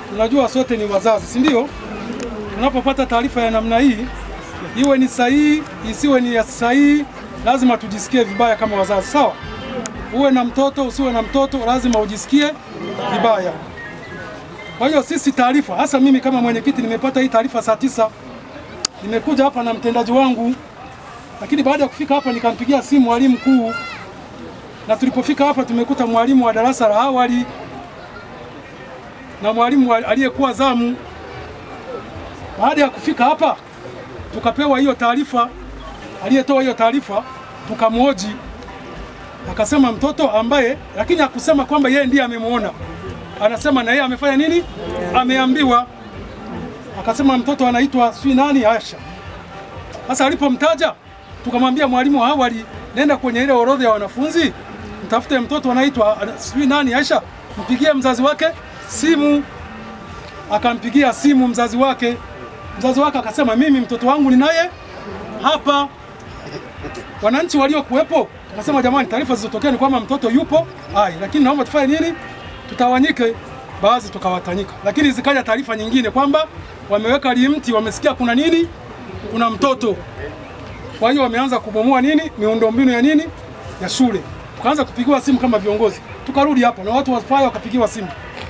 tunajua sote ni wazazi, si ndio? Tunapopata taarifa ya namna hii, iwe ni sahihi, isiwe ni ya sahihi, lazima tujisikie vibaya kama wazazi, sawa? Uwe na mtoto, usiwe na mtoto, lazima ujisikie vibaya. Kwa hiyo sisi taarifa, hasa mimi kama mwenyekiti, nimepata hii taarifa saa tisa, nimekuja hapa na mtendaji wangu, lakini baada ya kufika hapa nikampigia simu mwalimu mkuu, na tulipofika hapa tumekuta mwalimu wa darasa la awali na mwalimu aliyekuwa zamu. Baada ya kufika hapa, tukapewa hiyo taarifa, aliyetoa hiyo taarifa tukamhoji, akasema mtoto ambaye, lakini hakusema kwamba yeye ndiye amemwona, anasema na yeye amefanya nini, ameambiwa. Akasema mtoto anaitwa sijui nani, Asha. Sasa alipomtaja tukamwambia mwalimu wa awali, nenda kwenye ile orodha ya wanafunzi, mtafute mtoto anaitwa sijui nani, Aisha, mpigie mzazi wake simu. Akampigia simu mzazi wake, mzazi wake akasema mimi mtoto wangu ninaye hapa. Wananchi waliokuwepo akasema, jamani, taarifa zilizotokea ni kwamba mtoto yupo hai, lakini naomba tufanye nini, tutawanyike. Baadhi tukawatanyika, lakini zikaja taarifa nyingine kwamba wameweka limti, wamesikia kuna nini, kuna mtoto. Kwa hiyo wameanza kubomoa nini, miundombinu ya nini, ya shule. Tukaanza kupigiwa simu kama viongozi, tukarudi hapa na watu wa faya wakapigiwa simu.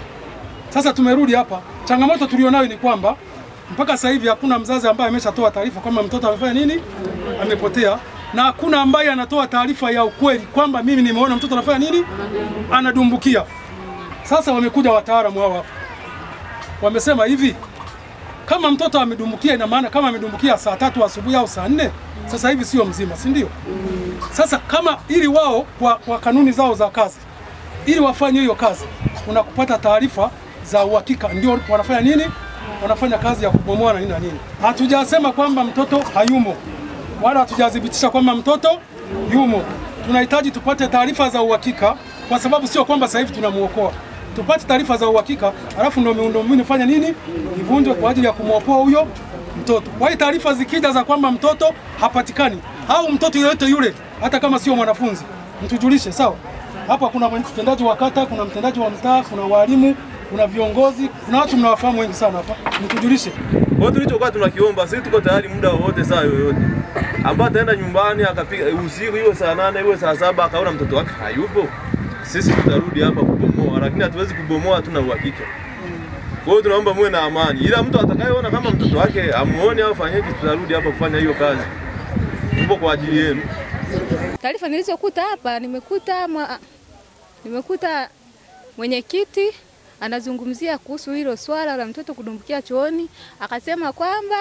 Sasa tumerudi hapa. Changamoto tulionayo ni kwamba mpaka sasa hivi hakuna mzazi ambaye ameshatoa taarifa kwamba mtoto amefanya nini, amepotea, na hakuna ambaye anatoa taarifa ya ukweli kwamba mimi nimeona mtoto anafanya nini, anadumbukia. Sasa wamekuja wataalamu hao hapa, wamesema hivi, kama mtoto amedumbukia, ina maana kama amedumbukia saa tatu asubuhi au saa nne, sasa hivi sio mzima, si ndio? Sasa kama ili wao kwa, kwa kanuni zao za kazi, ili wafanye hiyo kazi kuna kupata taarifa za uhakika, ndio wanafanya nini, wanafanya kazi ya kubomoa na nini na nini. Hatujasema kwamba mtoto hayumo wala hatujathibitisha kwamba mtoto yumo. Tunahitaji tupate taarifa za uhakika, kwa sababu sio kwamba sasa hivi tunamuokoa. Tupate taarifa za uhakika, alafu ndio miundombinu fanya nini, ivunjwe kwa ajili ya kumwokoa huyo mtoto. Kwa hiyo taarifa zikija za kwamba mtoto hapatikani au mtoto yoyote yule, hata kama sio mwanafunzi, mtujulishe, sawa? Hapa kuna mtendaji wa kata, kuna mtendaji wa mtaa, kuna walimu, kuna viongozi, kuna watu mnawafahamu wengi sana hapa, mtujulishe. Kwa hiyo tulichokuwa tunakiomba sisi, tuko tayari muda wowote, saa yoyote, ambaye ataenda nyumbani akapiga usiku, iwe saa nane iwe saa saba, akaona mtoto wake hayupo, sisi tutarudi hapa kubomoa, lakini hatuwezi kubomoa, hatuna uhakika. Kwa hiyo tunaomba muwe na amani, ila mtu atakayeona kama mtoto wake amuone au fanyeje, tutarudi hapa kufanya hiyo kazi. Tupo kwa ajili yenu. Taarifa nilizokuta hapa nimekuta mwa, nimekuta mwenyekiti anazungumzia kuhusu hilo swala la mtoto kudumbukia chooni, akasema kwamba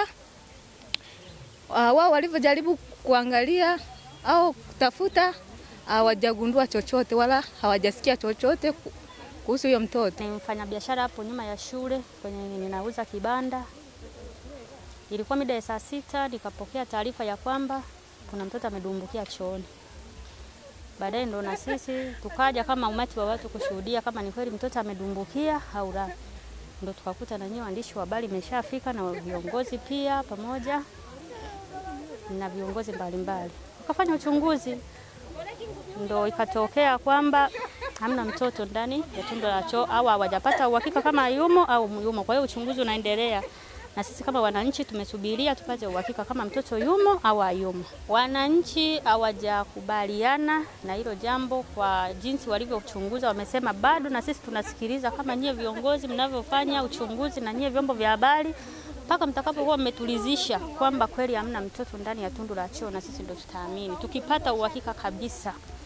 uh, wao walivyojaribu kuangalia au kutafuta hawajagundua chochote wala hawajasikia chochote kuhusu huyo mtoto. Ni mfanyabiashara hapo nyuma ya shule kwenye ninauza kibanda. Ilikuwa mida ya saa sita nikapokea taarifa ya kwamba kuna mtoto amedumbukia chooni. Baadaye ndo na sisi tukaja kama umati wa watu kushuhudia kama ni kweli mtoto amedumbukia au la. Ndo tukakuta na nyinyi waandishi wa habari imeshafika na viongozi pia pamoja na viongozi mbalimbali wakafanya uchunguzi, ndo ikatokea kwamba hamna mtoto ndani ya tundu la choo au hawajapata uhakika kama yumo au yumo. Kwa hiyo uchunguzi unaendelea na sisi kama wananchi tumesubiria tupate uhakika kama mtoto yumo au hayumo. Wananchi hawajakubaliana na hilo jambo kwa jinsi walivyochunguza, wamesema bado, na sisi tunasikiliza kama nyie viongozi mnavyofanya uchunguzi na nyie vyombo vya habari mpaka mtakapokuwa mmetulizisha kwamba kweli hamna mtoto ndani ya tundu la choo, na sisi ndo tutaamini tukipata uhakika kabisa